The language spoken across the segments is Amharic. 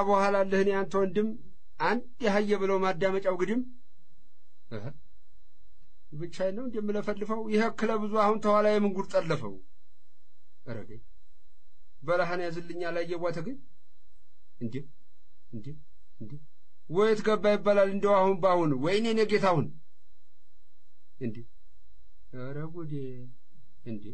በኋላ አለህን ያንተ ወንድም አንድ ያህየ ብለው ማዳመጫው ግድም ብቻዬን ነው እንደምለፈልፈው ይህ እክለ ብዙ አሁን ተኋላ የምንጉር ጠለፈው ረገ በረሃን ያዝልኛ ላይ የቧተ ግን እንዴ እንዴ እንዴ ወየት ገባ ይባላል እንደው አሁን በአሁን ወይኔ እኔ ጌታሁን እንዴ ኧረ ጉዴ እንዴ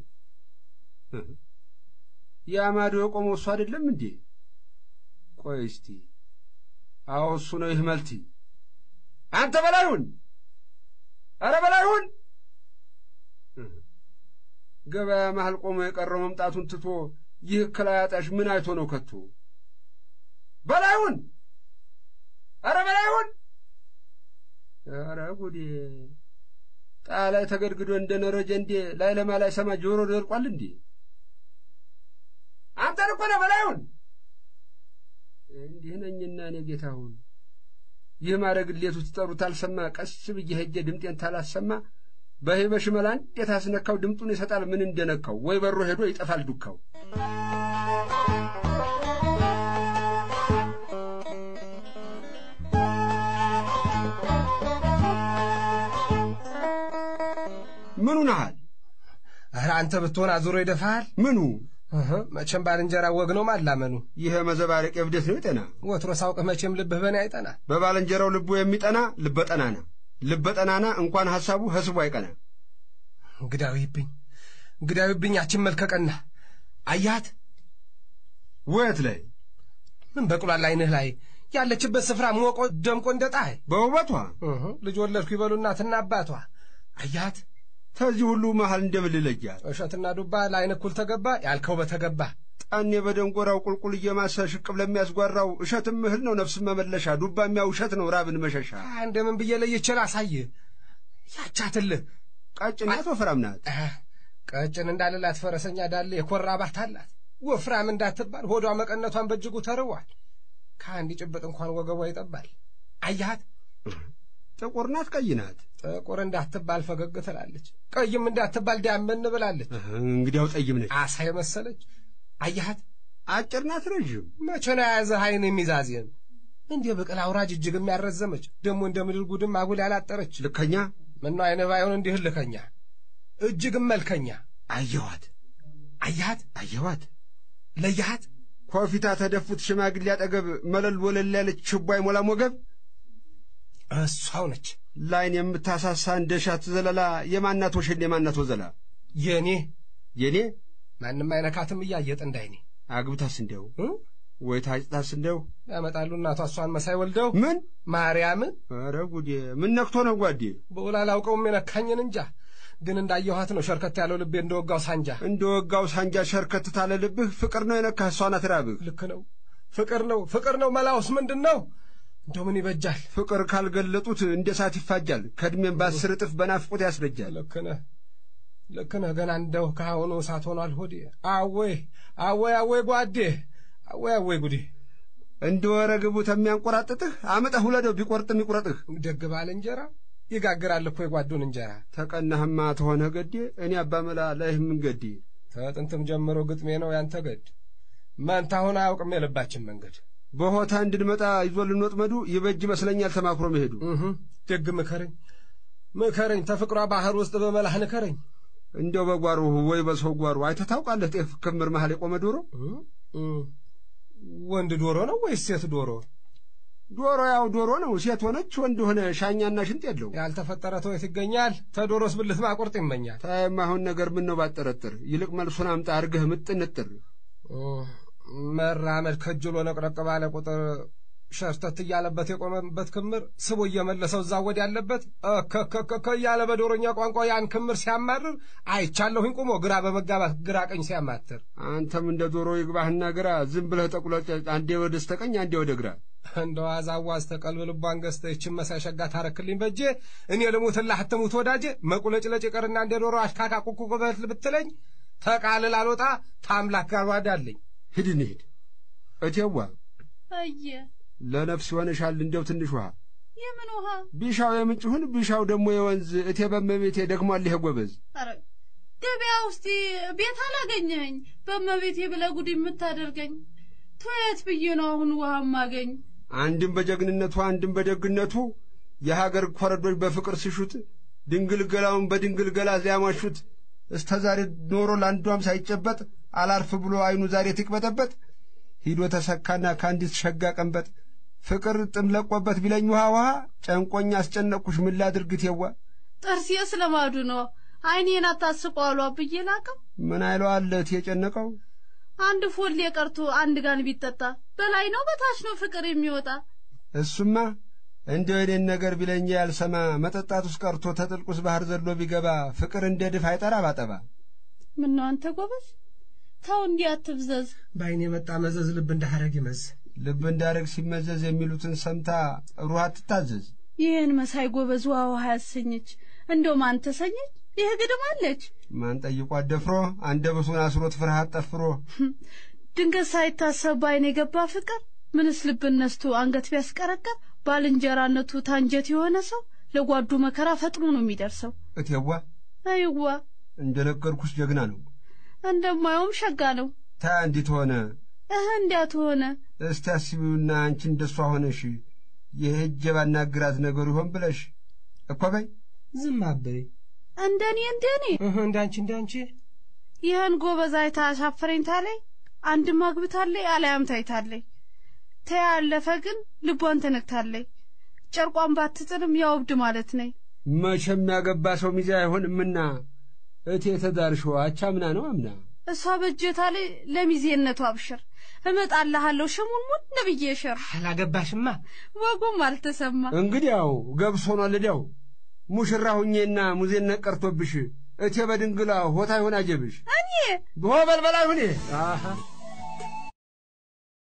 የአማዶ የቆመው እሱ አይደለም እንዴ ቆይ እስቲ አዎ እሱ ነው ይህ መልቲ አንተ በላይሁን አረ በላይሁን ገበያ መሃል ቆሞ የቀረው መምጣቱን ትቶ ይህ ክላያጣሽ ምን አይቶ ነው ከቶ በላይሁን አረ በላይሁን አረ ጉዴ ጣላይ ተገድግዶ እንደ ነረጀ እንዴ ላይ ለማ ላይ ሰማ ጆሮ ደርቋል እንዴ አንተን እኮ ነው በላይሁን እንዲህ ነኝና እኔ ጌታሁን ይህ ማድረግሌቱ ትጠሩት አልሰማ ቀስ ብዬ ሄጄ ድምጤን ታላሰማ በሄ በሽመላ እንዴት አስነካው ድምጡን ይሰጣል ምን እንደነካው ወይ በሮ ሄዶ ይጠፋል ዱካው ምኑ ነሃል ኧረ አንተ ብትሆን አዙሮ ይደፋሃል ምኑ መቼም ባልንጀራ ወግ ነው ማላመኑ ይህ መዘባረቅ የብደት ነው ይጠና ወትሮ ሳውቅህ መቼም ልብህ በእኔ አይጠና በባልንጀራው ልቡ የሚጠና ልበጠናና ልበጠናና እንኳን ሐሳቡ ህስቡ አይቀና እንግዳዊብኝ እንግዳዊብኝ ያችን መልከቀና አያት ወየት ላይ ምን በቅሏል አይንህ ላይ ያለችበት ስፍራ ሞቆ ደምቆ እንደ ፀሐይ በውበቷ ልጅ ወለድኩ ይበሉ እናትና አባቷ አያት ከዚህ ሁሉ መሃል እንደምልለያት እሸትና ዱባ ለአይን እኩል ተገባ ያልከው በተገባ ጣኔ በደንጎራው ቁልቁል እየማሰ ሽቅብ ለሚያስጓራው እሸትም እህል ነው ነፍስን መመለሻ ዱባ የሚያው እሸት ነው ራብን መሸሻ እንደምን ብዬ ለይችል አሳይ ያቻትልህ ቀጭን ናት ወፍራም ናት ቀጭን እንዳልላት ፈረሰኛ ዳለ የኮራባት አላት ወፍራም እንዳትባል ሆዷ መቀነቷን በእጅጉ ተርዋል ከአንድ ጭብጥ እንኳን ወገቧ ይጠባል አያት ጥቁር ናት ቀይ ናት ጥቁር እንዳትባል ፈገግ ትላለች ቀይም እንዳትባል ዳመን ብላለች እንግዲያው ጠይም ነች አሳ የመሰለች አያት አጭር ናት ረዥም መቼ ነው የያዘህ አይን የሚዛዝን እንዲህ ብቅል አውራጅ እጅግ የሚያረዘመች ደግሞ እንደ ምድር ጉድም አጉል ያላጠረች ልከኛ ምነው አይነ ባይሆን እንዲህ ልከኛ እጅግም መልከኛ አየኋት አያት አየኋት ለያት ኮፊታ ተደፉት ሽማግሌ አጠገብ መለል ወለል ያለች ችቦ አይሞላም ወገብ እሷው ነች ላይን የምታሳሳ እንደ ሻት ዘለላ የማናት ወሸል የማናት ወዘላ የኔ የኔ ማንም አይነካትም እያየጥ እንዳይኔ አግብታስ እንደው ወይ ታጭታስ እንደው ያመጣሉ እናቷ እሷን መሳይ ወልደው ምን ማርያምን ኧረ ጉዴ ምን ነክቶ ነው ጓዴ በውላ አላውቀውም የነካኝን እንጃ ግን እንዳየኋት ነው ሸርከት ያለው ልቤ እንደ ወጋው ሳንጃ እንደ ወጋው ሳንጃ ሸርከት ታለ ልብህ ፍቅር ነው የነካህ እሷ ናት ራብህ ልክ ነው ፍቅር ነው ፍቅር ነው መላውስ ምንድን ነው እንደው ምን ይበጃል ፍቅር ካልገለጡት እንደ እሳት ይፋጃል ከዕድሜም በአስር እጥፍ በናፍቆት ያስረጃል ልክ ነህ ልክ ነህ ገና እንደው ከአሁኑ እሳት ሆኗል ሆዴ አወይ አወይ አወይ ጓዴ አወይ አወይ ጉዴ እንደ ወረግቡ ተሚያንቆራጥጥህ አመጠህ ውለደው ቢቆርጥም ይቁረጥህ ደግ ባለ እንጀራ ይጋግራል እኮ የጓዱን እንጀራ ተቀናህማ ተሆነ ገዴ እኔ አባመላ ላይህ ምን ገዴ ከጥንትም ጀምሮ ግጥሜ ነው ያንተ ገድ መንታሁን አያውቅም የልባችን መንገድ በሆታ እንድንመጣ ይዞልን ወጥመዱ ይበጅ ይመስለኛል ተማክሮ መሄዱ ደግ ምከረኝ ምከረኝ ተፍቅሯ ባህር ውስጥ በመላህ ንከረኝ እንደው በጓሮ ወይ በሰው ጓሮ አይተህ ታውቃለህ ጤፍ ክምር መሃል የቆመ ዶሮ ወንድ ዶሮ ነው ወይስ ሴት ዶሮ ዶሮ ያው ዶሮ ነው ሴት ሆነች ወንድ ሆነ ሻኛና ሽንጥ የለው ያልተፈጠረ ተወት ይገኛል ተዶሮስ ብልት ማቁርጥ ይመኛል ታየማሁን ነገር ምን ነው ባጠረጥር ይልቅ መልሱን አምጣ አርገህ ምጥንጥር መራመድ ከጅሎ ነቅረቅ ባለ ቁጥር ሸርተት እያለበት የቆመበት ክምር ስቦ እየመለሰው እዛ ወድ ያለበት ከከከከ እያለ በዶሮኛ ቋንቋ ያን ክምር ሲያማርር አይቻለሁኝ ቁሞ ግራ በመጋባት ግራ ቀኝ ሲያማትር አንተም እንደ ዶሮ ይግባህና ግራ ዝም ብለህ ጠቁለጭ አንዴ ወደ ስተቀኝ አንዴ ወደ ግራ እንደ ዋዛ ዋዝ ተቀልብ ልቧን ገዝተህ ይችን መሳይ ሸጋ ታረክልኝ በጄ እኔ ልሙትላህ አትሙት ወዳጄ መቁለጭለጭ ይቀርና እንደ ዶሮ አሽካካ ቁቁ በት ብትለኝ ተቃልል አልወጣ ታምላክ ጋር ዋዳለኝ ሂድ እንሂድ እቴዋ አየ ለነፍስ ይሆንሻል እንደው ትንሽ ውሃ የምን ውሃ ቢሻው የምንጭ ይሁን ቢሻው ደግሞ የወንዝ እቴ በመቤቴ ደግሟል ይሄ ጎበዝ ኧረ ገበያ ውስጥ ቤት አላገኘኝ በመቤቴ ብለህ ጉድ የምታደርገኝ ቶየት ብዬ ነው አሁን ውሃ ማገኝ? አንድም በጀግንነቱ አንድም በደግነቱ የሀገር ኮረዶች በፍቅር ሲሹት ድንግል ገላውን በድንግል ገላ ሊያሟሹት እስተ ዛሬ ኖሮ ለአንዷም ሳይጨበጥ አላርፍ ብሎ አይኑ ዛሬ ትቅበጠበጥ ሂዶ ተሰካና ከአንዲት ሸጋ ቀንበጥ ፍቅር ጥም ለቆበት ቢለኝ ውሃ ውሃ ጨንቆኝ አስጨነቅኩሽ ምን ላድርግት የዋ ጥርሴ ስለማዱ ነው። አይኔን አታስቋሏ ብዬ ላቀው ምን አይለዋለት የጨነቀው አንድ ፎሌ ቀርቶ አንድ ጋን ቢጠጣ በላይ ነው በታች ነው ፍቅር የሚወጣ? እሱማ እንደ የኔን ነገር ቢለኝ ያልሰማ መጠጣት ውስጥ ቀርቶ ተጥልቁስ ባህር ዘሎ ቢገባ ፍቅር እንደ ድፍ አይጠራ ባጠባ ምነው አንተ ጎበዝ ተው እንዲህ አትብዘዝ። በአይን የመጣ መዘዝ ልብ እንደ ሐረግ ይመዝ። ልብ እንዳረግ ሲመዘዝ የሚሉትን ሰምታ ሩህ አትታዘዝ ይህን መሳይ ጎበዝ ውሃ ውሃ ያሰኘች እንደው ማን ተሰኘች? ይህ ግድም አለች ማን ጠይቋት ደፍሮ አንደበቱን አስሮት ፍርሃት ጠፍሮ ድንገት ሳይታሰብ በአይን የገባ ፍቅር ምንስ ልብን ነስቶ አንገት ቢያስቀረቀር ባልንጀራነቱ ታንጀት የሆነ ሰው ለጓዱ መከራ ፈጥኖ ነው የሚደርሰው። እቴዋ አይዋ እንደነገርኩሽ ጀግና ነው እንደማየውም ሸጋ ነው። ታ እንዲት ሆነ እህ እንዲያት ሆነ እስቲ አስቢውና አንቺ እንደሷ ሆነሽ የሄጀ ባናግራት ነገሩ ይሆን ብለሽ እኮ በይ ዝም አበይ እንደኔ እንደኔ እህ እንዳንቺ እንዳንቺ ይህን ጎበዝ አይታ አሻፈረኝ ታለይ አንድም አግብታለይ አልያም ታይታለይ ተያ ያለፈ ግን ልቧን ተነክታለይ ጨርቋን ባትጥልም ያው እብድ ማለት ነኝ። መቼም ያገባ ሰው ሚዜ አይሆንምና እቴ ተዳርሾ አቻምና ነው አምና እሷ በእጀታ ላይ ለሚዜነቱ አብሽር እመጣልሃለሁ ሽሙንሙን ነብዬ ሸር አላገባሽማ ወጉም አልተሰማ እንግዲያው ገብስ ሆኗል እዲያው ሙሽራ ሁኜና ሙዜነት ቀርቶብሽ እቴ በድንግላ ሆታ ይሆን አጀብሽ እኔ ብሆ በልበላ ሁኔ አሃ